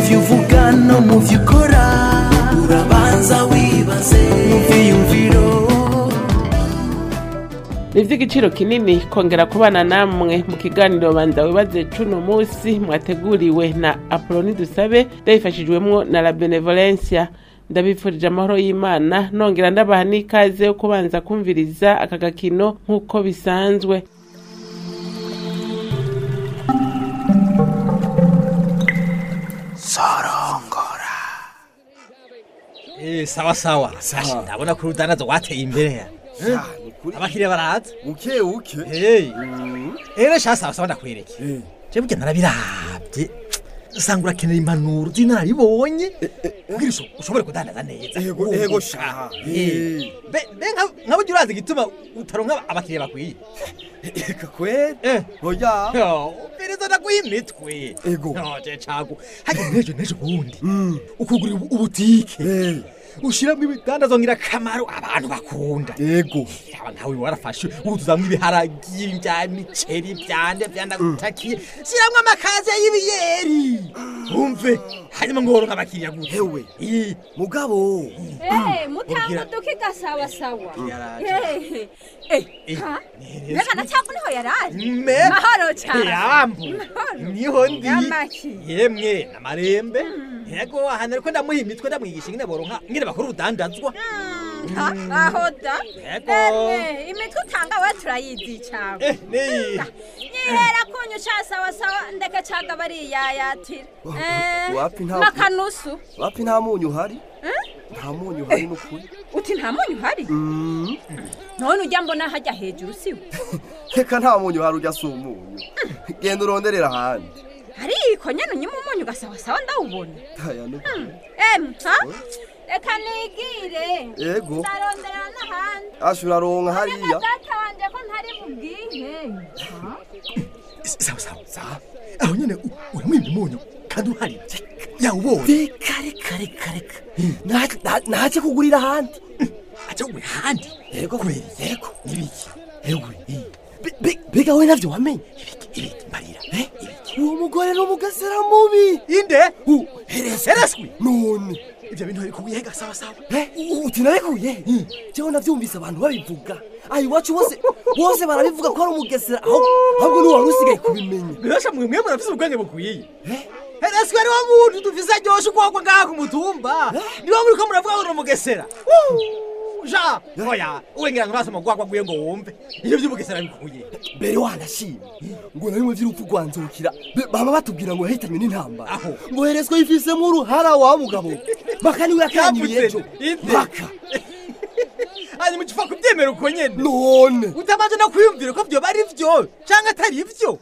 byo uvuga no mu byo ukora urabanza wibaze mu byiyumviro ni iby'igiciro kinini kongera kubana namwe mu kiganiro banza wibaze cuno munsi mwateguriwe na apoloni dusabe ndabifashijwemwo na la benevolencia ndabifurije amahoro y'imana nongera ndabaha n'ikaze yo kubanza kumviriza aka gakino nk'uko bisanzwe sorongora Eh, sawa sawa Ashi, ndabona ko urudanazo wateye imbere ya abakiriya baraza uke uke hey rero sha sawa sawa ndakwereke je burya narabirabye usanga urakenera impanuro zinaribonye kugira usho- ushobore kudandaza neza Ego, ego sha. Eh, be- be nka- nka burya urazi igituma utaronka abakiriya bakwiye eka kweli Eh. oya pereza ndaguha imitwe Ego. No, je cago hajya nejo nejo bundi ukugurira ubu- ubutike Eh, ushyiramo ibitandazwa ngirakamaro abantu bakunda ego yaba nawe warafashe urutuzamwo ibiharagi bya miceri byande byandagutakiye shyiramo amakaze y'ibiyeri umve hanyuma ngo woronka abakiriya gute Hewe. Ii, mugabo Eh, mutango Ubwira- dukiga sawa sawa. Yaraje. Eh, eh, Eh, ha? neza. Reka na cyavu niho yaraje. me Mahoro cyane. yambu Mahoro. niho ndi Yamaki. yemwe namarembe yego ahantu ariko ndamuha imitwe ndamwigisha ingene boronka ingene bakora urudandazwa Mm, ha, Aho da. Yego. Emwe, imitwe utanga we turayizi cyane. eh niyi Nyihera kunyu cha sawa sawa ndeke caga bariyayatira. Eh, wapi nta- makanusu. wapi nta munyu uhari nta munyu uhari n'ukuri Uti nta munyu hari? None ujya mbona hajya hejuru siwe. reka nta munyu uhari ujya si umunyu genda uronderera ahandi Ariko nyene unyima umunyu ugasawa sawa ndawubona. aya n'ukuri Em, ha? Reka nigire. ego Ndarondera n'ahandi. asha uraronka Ariko hariya data wanje ko ntari bubwihe. sawa sawa sawa aho nyene u- uramwimba umunyu kandi uhari yawubonye reka reka reka reka Naje- na- naje kugurira ahandi aja we handi yego kubera yego n'ibiki ewe Be- be- mbega we navyo wamenye ibiki ibiki mbarira Eh, uwo mugore ni umugesera mubi inde U- herese ereswi none ivyo bintu bikuye hega sawa sawa Eh, u- uti narekuye jewe navyumvise abantu babivuga aha iwacu bose bose barabivuga ko ari umugesera aho- ahubwo ni wari usigaye kubimenya birasha mwe mwe murafise ubwenge bukwiye ereswi ari wo muntu dufise aryoshe ukuboko ngaha ku mutumba niwo muriko muravuga ngo ni umugesera Wuu, ja oya uwengira ngo urasoma gwagwa gwiye ngo wumve ivyo vy'umugesera bikuye mbere wanashimye ngo na bimwe vy'urupfu rwanzukira Be- baba batubwira ngo yahitanywe n'intambara Aho. ngo herezwe yifisemo uruhara wa mugabo maka niwe yakanyiriye ejo Yavuze, inde? maka hanyuma ucupfa kuvyemera uko nyene none utabanje no kwiyumvira ko vyoba ari vyo canke atari vyo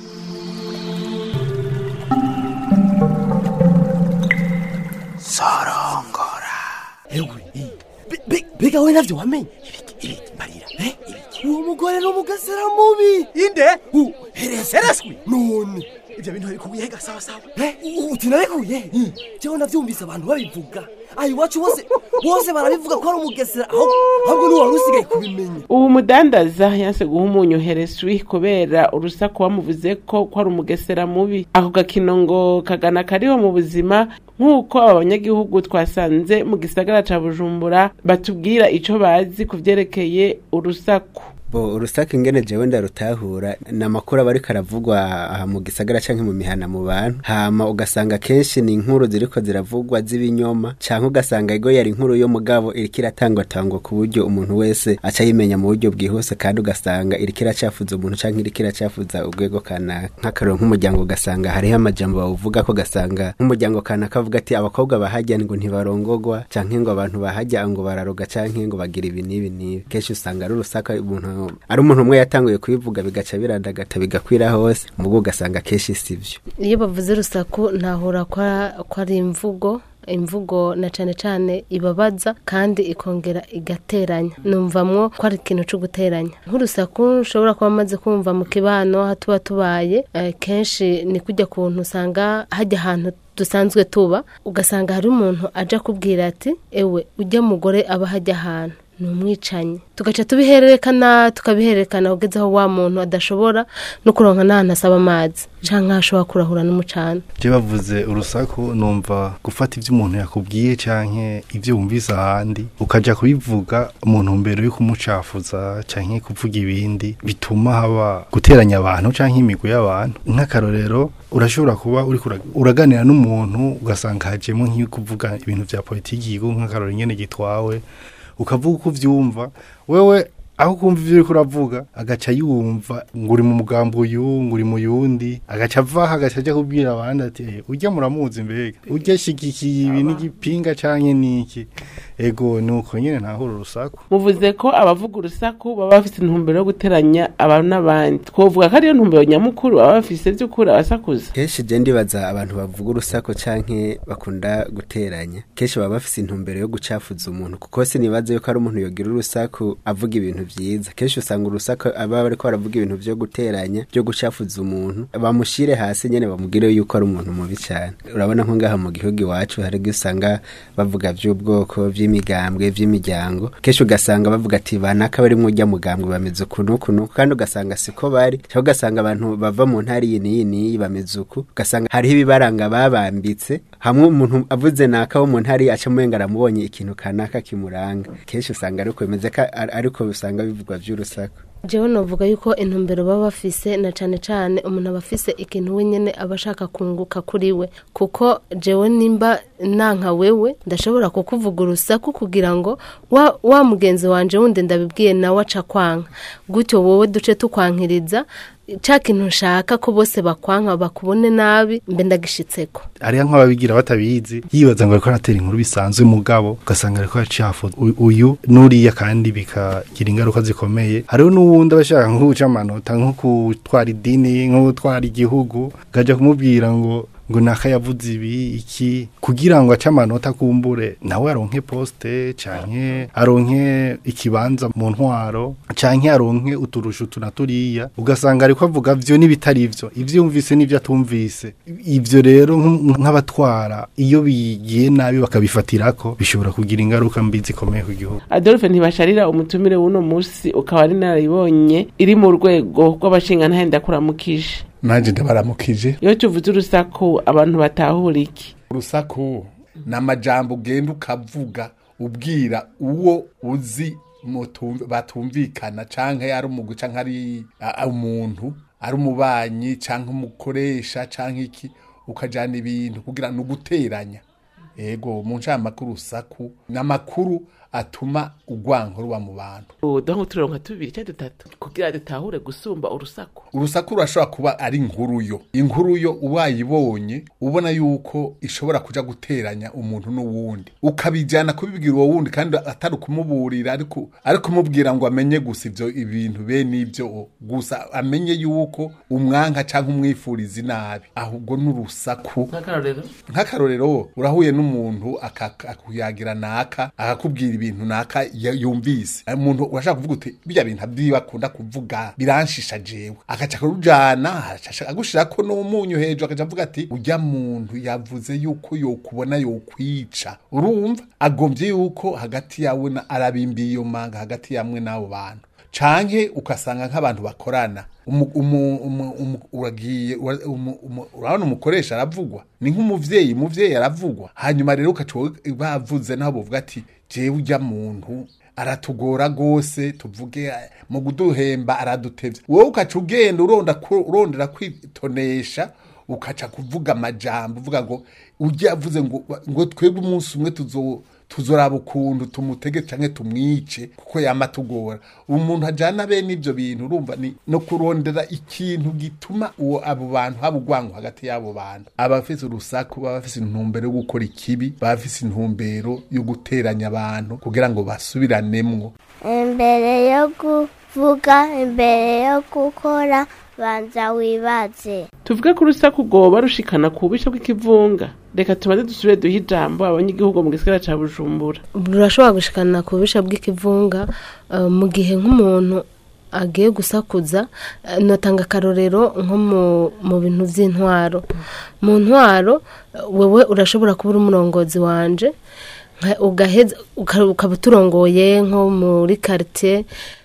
sorongora ewe Be- be- mbega we navyo wamenye ibiki ibiki mbarira Eh, uwo mugore ni umugesera mubi inde U- herese ereswi none ivyo bintu bikuye hega sawa sawa Eh, u- uti narekuye jewe navyumvise abantu babivuga aha iwacu bose bose barabivuga ko ari umugesera aho- ahubwo ni wari usigaye kubimenya ubu mudandaza yanse guha umunyu hereswi kubera urusaku bamuvuze ko ko ari umugesera mubi ako gakino ngo kagana kariho mu buzima nk'uko aba banyagihugu twasanze mu gisagara ca bujumbura batubwira ico bazi ku vyerekeye urusaku bo urusaka ingene jewe ndarutahura ni amakuru aba ariko aravugwa aha mu gisagara canke mu mihana mu bantu hama ugasanga kenshi ni inkuru ziriko ziravugwa z'ibinyoma canke ugasanga ego yari inkuru yo mugabo iriko iratangwatangwa ku buryo umuntu wese aca yimenya mu buryo bwihuse kandi ugasanga iriko iracafuza umuntu canke iriko iracafuza urwego kanaka nk'akarero nk'umuryango ugasanga hariho amajambo bawuvuga ko ugasanga nk'umuryango kanaka avuga ati abakobwa bahajya ngo ntibarongogwa canke ngo abantu bahajya ngo bararoga canke ngo bagira ibi n'ibi n'ibi kenshi usanga ari urusaka umuntu ari umuntu umwe yatanguye kubivuga bigaca birandagata bigakwira hose mugo ugasanga kenshi sivyo iyo bavuze urusaku ntahura ko ko ari imvugo imvugo na cane cane ibabaza kandi ikongera igateranya numvamwo ko ari ikintu co guteranya nk'urusaku ushobora kuba amaze kumva mu kibano aho tuba tubaye eh, kenshi ni kujya kuntu usanga hajya ahantu dusanzwe tuba ugasanga hari umuntu aja kubwira ati ewe ujya mugore aba hajya ahantu ni umwicanyi tugaca tubihererekana tukabihererekana kugeza aho wa muntu adashobora no kuronka n'ahantu asaba amazi canke aho ashobora kurahura n'umucana je bavuze urusaku numva gufata ivyo umuntu yakubwiye canke ivyo wumvise ahandi ukaja kubivuga mu ntumbero yo kumucafuza canke kuvuga ibindi bituma haba guteranya abantu canke imigwi y'abantu nk'akarorero urashobora kuba uri uraganira n'umuntu ugasanga hajemo nk'iyo kuvuga ibintu vya politiki y'igihugu nk'akarorero nyene gitwawe ukavuga uko uvyumva wewe aho kumva ivyo uriko uravuga agaca yumva ngo uri mu mugambi uyu ngo uri mu yundi agaca avaho agaca aja kubwira abandi ati "Eh, urya muramuzi mbega urya shigikiye ibi n'igipinga canke niki ego nuko nyene ntahura urusaku muvuze ko abavuga urusaku baba bafite intumbero yo guteranya abantu n'abandi twovuga ko ariyo ntumbero nyamukuru baba bafise vy'ukuri abasakuza kenshi je ndibaza abantu bavuga urusaku canke bakunda guteranya kenshi baba bafise intumbero yo gucafuza umuntu kuko sinibaza yuko ari umuntu yogira urusaku avuga ibintu vyiza kenshi usanga urusaku aba bariko baravuga ibintu vyo guteranya vyo gucafuza umuntu bamushire hasi nyene bamugire yuko ari umuntu mubi cane urabona nko ngaha mu gihugu iwacu hari igihe usanga bavuga vy'ubwoko vy'imigambwe vy'imiryango kenshi ugasanga bavuga ati banaka bari murya mugambwe bameze uku n'uku n'uku kandi ugasanga siko bari cyangwa ugasanga abantu bava mu ntara iyi n'iyi n'iyi bameze uku ugasanga hariho ibibaranga babambitse hamwe umuntu avuze naka wo mu ntara iyi aca muyenga aramubonye ikintu kanaka kimuranga kenshi usanga ariko bimeze ka- ar- ariko usanga bivugwa vy'urusaku jewe novuga yuko intumbero baba bafise na cane cane umuntu aba afise ikintu wenyene aba ashaka kunguka kuri we kuko jewe nimba nanka wewe ndashobora kukuvuga urusaku kugira ngo wa, wa mugenzi wanje wundi ndabibwiye nawe aca kwanka gutyo wowe duce tukwankiriza ca kintu nshaka ko bose bakwanka bakubone nabi mbe ndagishitseko hariya nk'ababigira batabizi yibaza ngo ariko aratera inkuru bisanzwe mugabo ugasanga ariko yacafuza u- uyu n'uriya kandi bikagira ingaruka zikomeye hariho n'uwundi aba ashaka nko guca amanota nko gutwara idini nko gutwara igihugu ukajya kumubwira ngo ngo naka yavuze ibi iki kugira ngo ace amanota akumbure nawe aronke poste canke aronke ikibanza mu ntwaro canke aronke uturusho utu na turiya ugasanga ariko avuga vyo n'ibitari vyo ivyo yumvise n'ivyo atumvise ivyo rero nk- nk'abatwara iyo bigiye nabi bakabifatirako bishobora kugira ingaruka mbi zikomeye ku gihugu adolphe ntibasharira umutumire w'uno musi ukaba ari narayibonye iri mu rwego rw'abashingantahe ndakuramukije nanjye ndabaramukije iyo tuvuze urusaku abantu batahura iki urusaku ni amajambo ugenda ukavuga ubwira uwo uzi mutumv- batumvikana canke ari umugwi canke ari a- a- umuntu ari umubanyi canke umukoresha canke iki ukajana ibintu kugira ni uguteranya ego mu nshamakuru urusaku ni amakuru atuma urwanko ruba mu bantu duha nk'uturonka tubiri cyangwa dutatu kugira dutahure gusumba urusaku urusaku rurashobora kuba ari inkuru yo inkuru yo uwayibonye ubona yuko ishobora kuja guteranya umuntu n'uwundi ukabijyana kubibwira uwo wundi kandi atari ukumuburira ariko ariko kumubwira ngo amenye gusa ivyo ibintu bene ibyo gusa amenye yuko umwanka cyangwa umwifuriza inabi ahubwo n'urusaku nk'akarorero nk'akarorero urahuye n'umuntu aka- akuyagira naka akakubwira ibintu naka ya- yumvise umuntu urashaka kuvuga uti bijya bintu abyiwe akunda kuvuga biranshisha jewe agaca kurujana agushirako n'umunyu hejuru akaca avuga ati ujya muntu yavuze yuko yokubona yokwica urumva agombye yuko hagati yawe na arabimbiye iyo manga hagati yamwe n'abo bantu canke ukasanga nk'abantu bakorana umu- umu- umu- umu- uragiye ura- umu- umu- urabona umukoresha aravugwa ni nk'umuvyeyi umuvyeyi aravugwa hanyuma rero ukaca wowe bavuze naho bovuga ati jewe ujya muntu aratugora gose tuvuge eh, mu kuduhemba aradutevya wowe ukaca ugenda uronda ku- urondera kwitonesha ukaca kuvuga amajambo uvuga ngo ujya avuze ngo ngo twebwe umunsi umwe tuzo tuzoraba ukuntu tumutege canke tumwice kuko yama tugora umuntu ajana bene ivyo bintu urumva ni no kurondera ikintu gituma uwo abo bantu haba urwango hagati y'abo bantu abafise urusaku baba bafise intumbero yo gukora ikibi baba bafise intumbero yo guteranya abantu kugira ngo basubiranemo imbere yo kuvuga imbere yo gukora banza wibaze tuvuge ko urusaku rwoba rushikana ku bubisha bw'ikivunga reka tubanze dusubire duhe ijambo abanyagihugu mu gisagara ca bujumbura rurashobora gushikana ku bubisha bw'ikivunga eh, mu gihe nk'umuntu agiye gusakuza eh, notanga akarorero nko mu- mu bintu by'intwaro mu ntwaro eh, wewe urashobora kuba uri umurongozi wanje nka- ugaheza uka- ukaba uturongoye nko muri quartier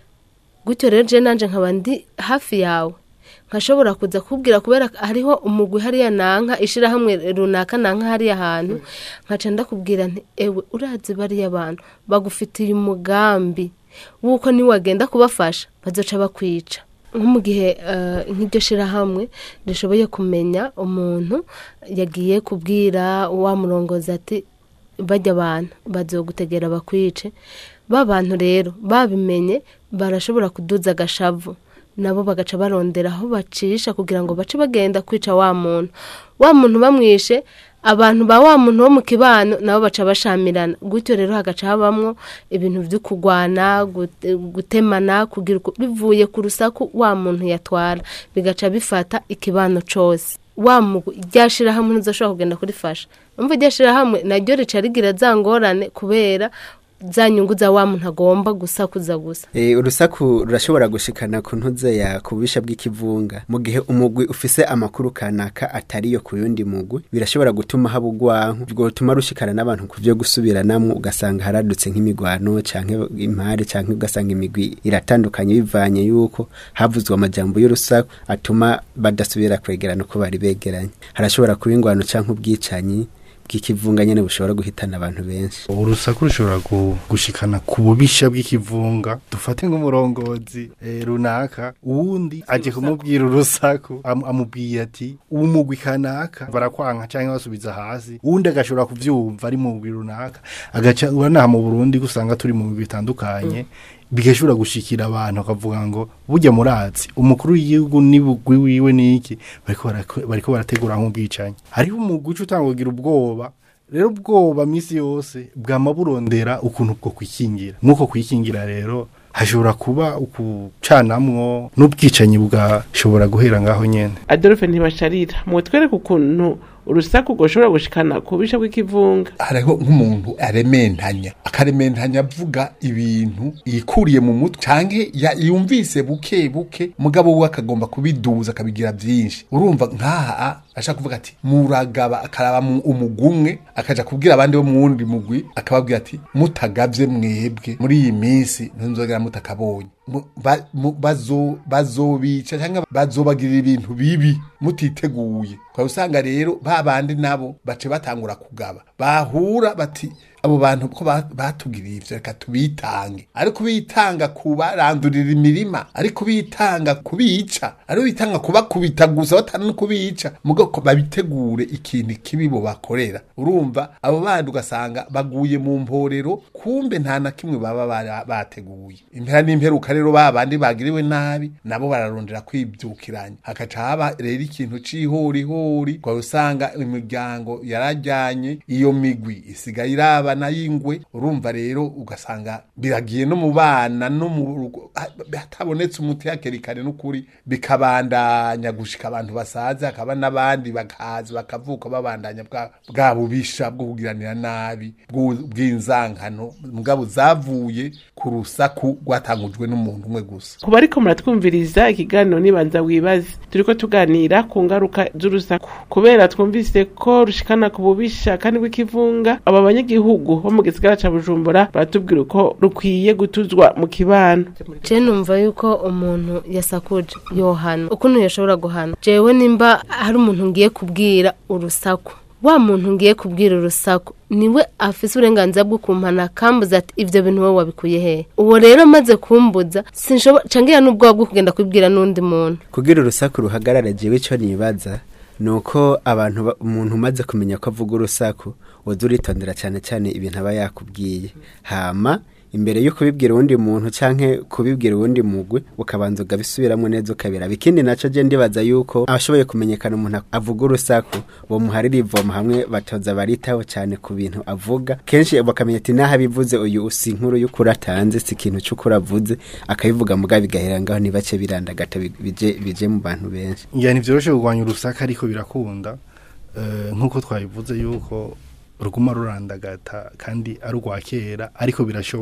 gutyo rero je nanje nkaba ndi hafi yawe nkashobora kuza kubwira kubera hariho umugwi hariya nanka ishirahamwe runaka nanka hariya hantu nkaca ndakubwira nti ewe urazi bariya bantu bagufitiye umugambi wuko niwagenda kubafasha bazoca bakwica nko mu gihe eh, nk'iryo shirahamwe rishoboye kumenya umuntu yagiye kubwira wa murongozi ati bajya abantu bazogutegera bakwice ba bantu rero babimenye barashobora kuduza agashavu nabo bagaca barondera aho bacisha kugira ngo bace bagenda kwica wa muntu wa muntu bamwishe abantu ba wa muntu wo mu kibano nabo baca bashamirana gutyo rero hagaca habamwo ibintu byo kugwana gute- gutemana kugira uko- bivuye ku rusaku wa muntu yatwara bigaca bifata ikibano cose wa mugwi rya shirahamwe ntizoshobora kugenda kurifasha umva rya shirahamwe naryo rica rigira za ngorane kubera za nyungu za wa muntu agomba gusakuza gusa E, urusaku rurashobora gushikana ku ntuze ya kubisha bw'ikivunga mu gihe umugwi ufise amakuru kanaka atariyo ku yundi mugwi birashobora gutuma haba ugwanku bwotuma rushikana n'abantu ku vyo gusubiranamwo ugasanga haradutse nk'imigwano canke impare canke ugasanga imigwi iratandukanye bivanye yuko havuzwe amajambo y'urusaku atuma badasubira kwegerana uko bari begeranye harashobora kuba ingwano canke ubwicanyi bw'ikivunga nyene bushobora guhitana abantu benshi urusaku rushobora gu- gushikana ku bubisha bw'ikivunga dufate nk'umurongozi eh, runaka uwundi aje kumubwira urusaku am- amubwiye ati uwo mugwi kanaka barakwanka canke basubiza hasi uwundi agashobora kuvyumva ari mu mugwi runaka agaca uranaha mu Burundi gusanga turi mu migwi itandukanye bigashobora gushikira abantu akavuga ngo burya murazi umukuru w'igihugu n'ibugwi wiwe niki bariko barako- bariko barategura nk'ubwicanyi hariho umugwi uca utanga kugira ubwoba rero ubwoba misi yose bwama burondera ukuntu bwo kwikingira nk'uko kwikingira rero hashobora kuba ukucanamwo n'ubwicanyi bugashobora guhera ngaho nyene adolphe ntibasharira mutwereke ukuntu urusaku rwoshobora gushikana ku bisha bw'ikivunga hariho nk'umuntu arementanya akarementanya avuga ibintu yikuriye mu mutwe canke ya- yumvise buke buke mugabo we akagomba kubiduza akabigira vyinshi urumva nk'aha ashaka kuvuga ati muragaba akaraba mu umugumwe akaja kubwira abandi bo mu wundi mugwi akababwira ati mutagavye mwebwe muri iyi minsi ntunzogera mutakabonye Mu- ba- mu- bazo- bazobica cyangwa bazobagirira ibintu bibi mutiteguye kwa usanga rero ba bandi nabo bace batangura kugaba bahura bati abo bantu ko ba- batugiriye ivyo reka tubitange ariko bitanga kubarandurira imirima ariko bitanga kubica ariko bitanga kubakubita gusa batana no kubica mugo ko babitegure ikintu kibi bo bakorera urumva abo bandi ugasanga baguye mu mporero kumbe nta na kimwe baba bara- bateguye impera n'imperuka rero ba bandi bagiriwe nabi nabo bararondera kwibyukiranya hakaca haba rero ikintu c'ihorihori kwa usanga imiryango yarajyanye iyo migwi isigaye irabana y'ingwe urumva rero ugasanga biragiye no mu bana no mu rugo ha- hatabonetse umuti hakiri kare n'ukuri bikabandanya gushika abantu basaza hakaba n'abandi bakaza bakavuka babandanya bwa bwa bubisha bwo kugiranira nabi bw'u- bw'inzankano mugabo zavuye ku rusaku rwatangujwe n'umuntu umwe gusa ku bariko muratwumviriza ikiganiro nibanza wibaze turiko tuganira ku ngaruka z'urusaku kubera twumvise ko rushikana ku bubisha kandi bw'ikivunga aba banyagihugu bo mu gisigara ca bujumbura baratubwira uko rukwiye gutuzwa mu kibano je numva yuko umuntu yasakuje yohana ukuntu yashobora guhana jewe nimba hari umuntu ngiye kubwira urusaku wa muntu ngiye kubwira urusaku niwe afise uburenganzira bwo kumpana akambuza ati ivyo bintu wowe wabikuye hehe uwo rero amaze kumbuza sinshobora cangira n'ubwoba bwo kugenda kubibwira n'undi muntu kugira urusaku ruhagarara jewe ico nibaza nuko abantu ba- umuntu umaze kumenya ko avuga urusaku woza uritondera cyane cyane ibintu aba yakubwiye hama imbere yo kubibwira uwundi muntu canke kubibwira uwundi mugwi ukabanza ugabisubiramwo neza ukabiraba ikindi naco je ndibaza yuko abashoboye kumenyekana umuntu avuga urusaku bomuharira ivoma hamwe batoza baritaho cyane ku bintu avuga kenshi bakamenya ati naho abivuze uyu usi inkuru y'ukuri atanze si ikintu c'ukuri avuze akabivuga muga bigahera ngaho ntibace birandagata bi- bije bije mu bantu benshi ya ntivyoroshe kurwanya urusaka ariko birakunda eh, nk'uko twabivuze yuko ruguma rurandagata kandi ari urwa kera ariko birashoboka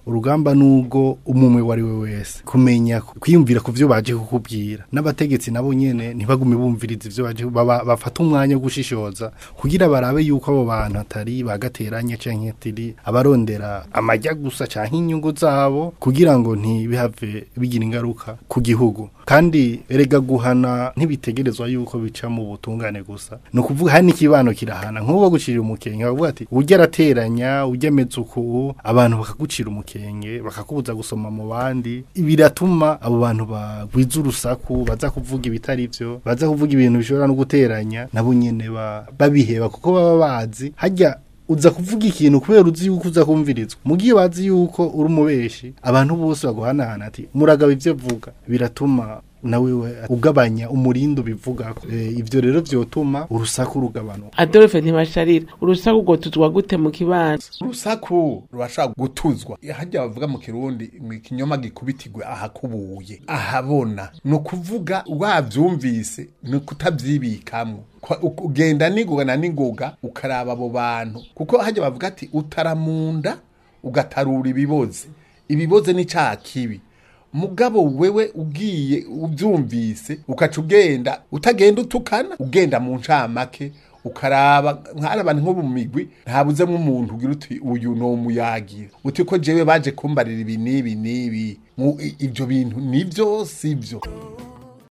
urugamba nubwo umumwe wari we wese kumenya kwiyumvira ku byo baje kukubwira n'abategetsi nabo nyene ntibagume bumviriza ivyo baje baba- bafata umwanya wo gushishoza kugira barabe yuko abo bantu atari bagateranye canke atari abarondera amajya gusa canke inyungu zabo kugira ngo ntibihave bigira ingaruka ku gihugu kandi erega guhana ntibitegerezwa yuko bica mu butungane gusa ni ukuvuga hari n'ikibano kirahana nk'uwo gucira umukenge bavuga ati ujya arateranya ujya ameze uku abantu bakagucira umukenge bakakubuza gusoma mu bandi biratuma abo bantu bagwiza urusaku baza kuvuga ibitari byo baza kuvuga ibintu bishobora no guteranya nabo nyene ba- babiheba kuko baba bazi hajya uza kuvuga ikintu kubera uzi yuko uza kumvirizwa mugiye bazi yuko uri umubeshi abantu bose baguhanahana ati muragaba ivyo vuga biratuma nawe we ugabanya umurindo bivuga ivyo rero vyotuma urusaku rugabanuka adolphe ntibasharira urusaku rwotuzwa gute mu kibano urusaku rurashobora gutuzwa hajya bavuga mu kirundi ngo ikinyoma gikubitirwe ahakubuye ahabona ni ukuvuga wavyumvise ni ukutabyibikamwo Kwa- u- ugenda n'ingoga na n'ingoga ukaraba abo bantu kuko hajya bavuga ati utaramunda ugatarura ibiboze ibiboze ni cya kibi mugabo wewe ugiye ubyumvise ukaca ugenda utagenda utukana ugenda mu ncamake ukaraba nk'ari abantu nko mu migwi ntabuzemo umuntu ugira uti uyu ni umuyagira uti ko jewe baje kumbarira ibi n'ibi n'ibi Mu- i- ibyo bintu nibyo si byo